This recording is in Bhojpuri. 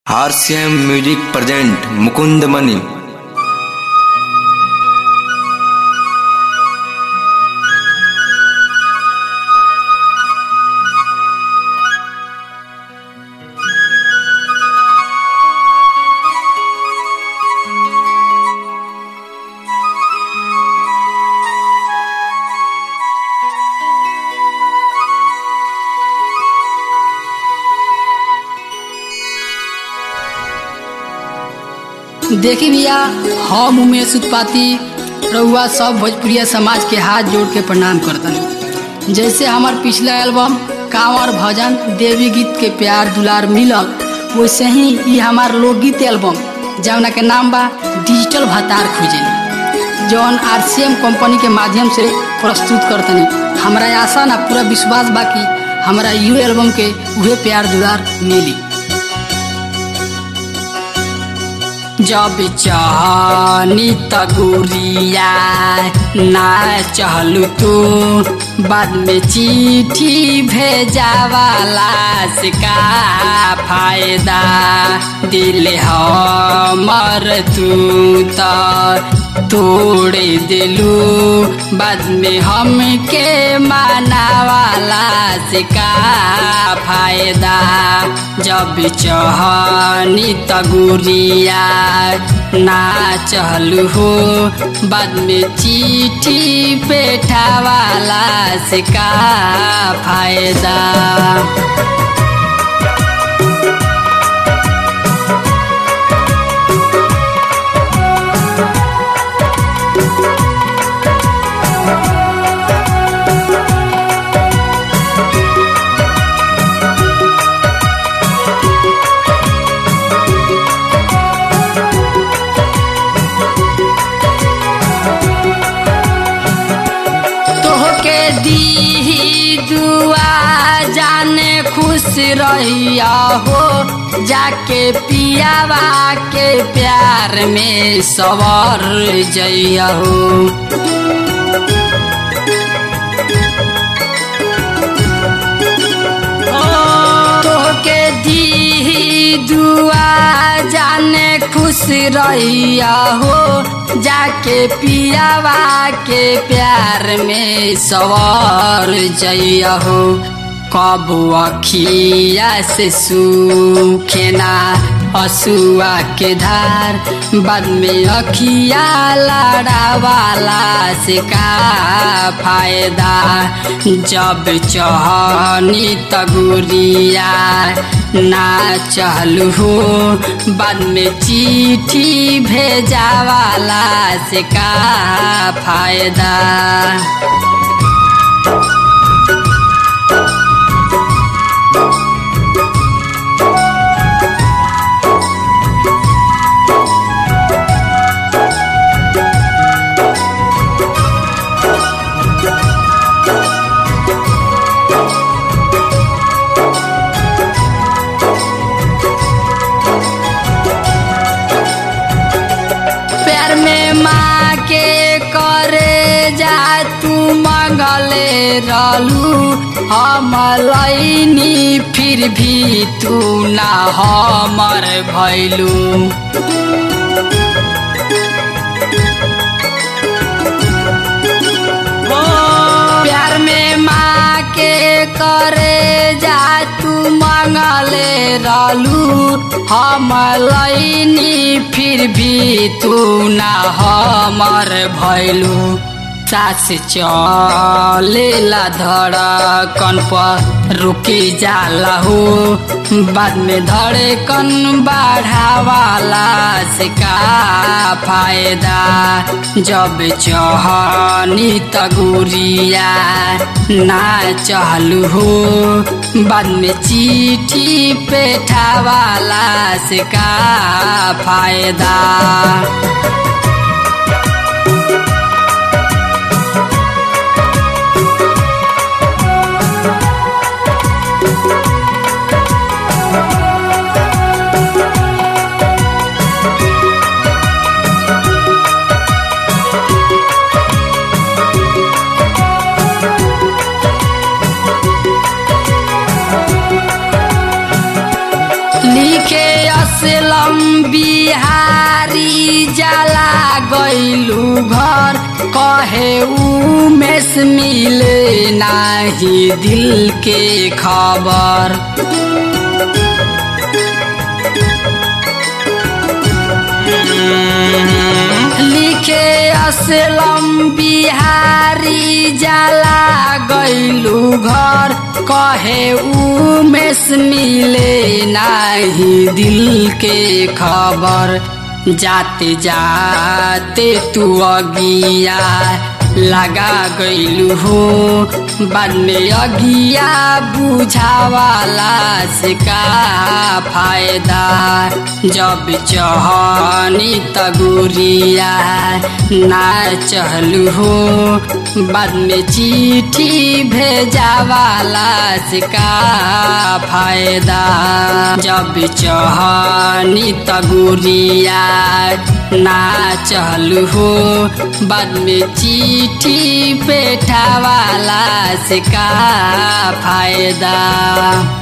RCM music present Mukund Mani देखी भैया हम उमेश उत्पाती रउआ सब भोजपुरिया समाज के हाथ जोड़ के प्रणाम करतन जैसे हमार पिछला एल्बम कांवर भजन देवी गीत के प्यार दुलार मिलल वैसे ही ये हमार लोकगीत एल्बम जौना के नाम बा डिजिटल भतार खुजली जौन आरसीएम कंपनी के माध्यम से प्रस्तुत करतनी हमरा आशा ना पूरा विश्वास बा कि हमरा यू एल्बम के उहे प्यार दुलार मिली जब चाहनी तगुरिया ना चहलू तू बाद में चिट्ठी भेजावाला से का फायदा दिल हमर तू तो तोड़ दिलू बाद में हमके मानावाला से का फायदा जब चहनी तगुरिया ना चहलू हो बाद में चिट्ठी पेठावाला से का फायदा तोहके दी दुआ जाने खुश रहिया हो जाके पियावा के प्यार में सवर जइया हो तोहके दी दुआ जाने खुश रहिया हो जाके पियावा के प्यार में सवार जइया हो कब अखिया से सूखेना असुआ के धार बाद में अखिया लड़ावाला से का फायदा जब चहनी तगुरिया ना चहलू हो बाद में चिट्ठी भेजावाला से का फायदा प्यार में माँ के करे जा तू मंगले रहलू हम लैनी फिर भी तू ना हमर भैलू प्यार में माँ के करे जा तू मंगले रहलू हम लैनी फिर भी तू ना हमर भैलू सास चलेला धड़कन पर रुकी जाला हो बाद में धड़कन बढ़ावाला से का फायदा जब चहनी तगुरिया ना चहलू हो बाद में चिट्ठी पेठावाला से का फायदा लिखे असलम बिहारी जाला गैलू घर कहे उमेश मिले नाही दिल के खबर लिखे असलम बिहारी जाला गैलू घर कहे उमेश मिले नाही दिल के खबर जाते जाते तू अगिया लगा गैलू हो बाद में अगिया बुझावाला से का फायदा जब चहनी तगुरिया ना चहलू हो बाद में चिट्ठी भेजावाला से का फायदा जब चहनी तगुरिया ना चहलू हो बाद में चिट्ठी पेठावाला से का फायदा